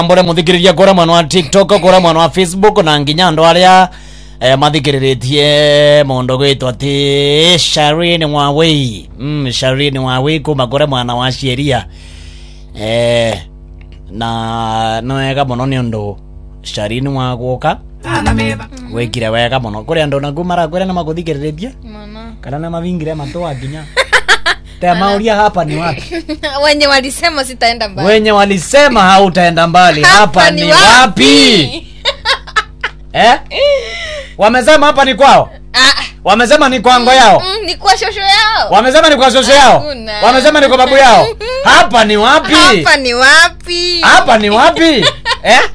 mbore muthikiriria kura mwana wa tiktok kura mwana wa facebook na nginya andu aria eh, mathikiririe mundu gwitwo ati sharin wawei mm, sharin wawei kuma kure mwana wa sheria eh, na nĩ wega mũno nĩ ũndũ sharin wa gũka wĩkire wega mũno kũrĩ andũ naku marakwĩra nĩ makũthikĩrĩrĩtie Mwana. kana nĩ mavingire matũa nginya te mauria hapa ni wapi wenye walisema sitaenda mbali wenye walisema hautaenda mbali hapa, ni wapi, eh? wamesema hapa ni kwao Ah, wamesema ni kwango yao mm, ni kwa shosho yao wamesema ni kwa shosho yao Hakuna. wamesema ni kwa babu yao hapa ni wapi hapa ni wapi hapa ni wapi eh?